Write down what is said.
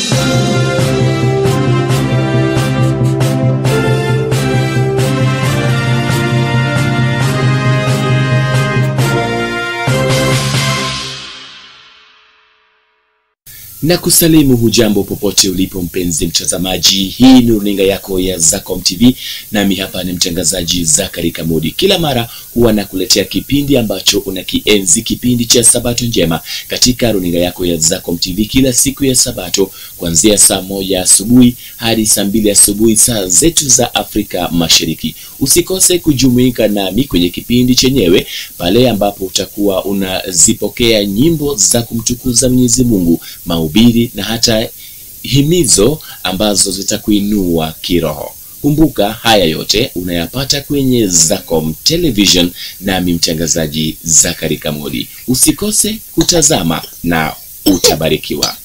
na kusalimu hujambo popote ulipo mpenzi mtazamaji hii ni runinga yako ya zacom tv nami hapa ni mtangazaji zakari kamudi kila mara huwa nakuletea kipindi ambacho unakienzi kipindi cha sabato njema katika runinga yako ya zacom tv kila siku ya sabato kuanzia saa moja asubuhi hadi saa mbili asubuhi saa zetu za afrika mashariki usikose kujumuika nami kwenye kipindi chenyewe pale ambapo utakuwa unazipokea nyimbo za kumtukuza mwenyezi mungu mahubiri na hata himizo ambazo zitakuinua kiroho kumbuka haya yote unayapata kwenye zacom television nami mtangazaji zakari kamodi usikose kutazama na utabarikiwa